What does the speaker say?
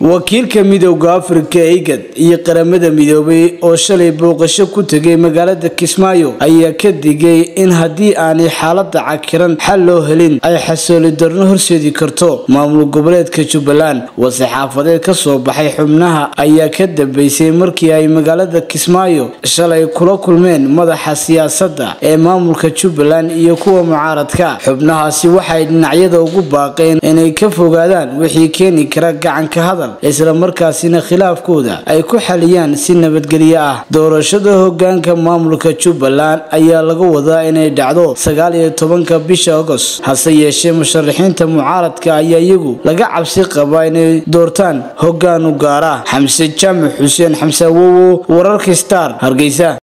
wakiilka midowda afrika igad iyo qaramada midoobay oo shalay booqasho ku tegay magaalada kismaayo ayaa ka digay in haddii aanay xaalada cakiran xal loo helin ay xasooli darno horseedi karto maamul goboleedka jubbaland war-saxaafadeed ka soo baxay xubnaha ayaa ka dambeysay markii ay magaalada kismaayo shalay kula kulmeen madaxa siyaasadda ee maamulka jubbaland iyo kuwa mucaaradka xubnahaasi waxay dhinacyada ugu baaqeen inay ka fogaadaan wixii keeni kara gacanka hadal isla markaasina khilaafkooda ay ku xaliyaan si nabadgelyo ah doorashada hogaanka maamulka jubbaland ayaa laga wadaa inay dhacdo sagaal iyo tobanka bisha agost hase yeeshee musharaxiinta mucaaradka ayaa iyagu laga cabsi qabaa inay doortaan hogaan u gaara xamse jaamac xuseen xamse awowo wararka star hargeysa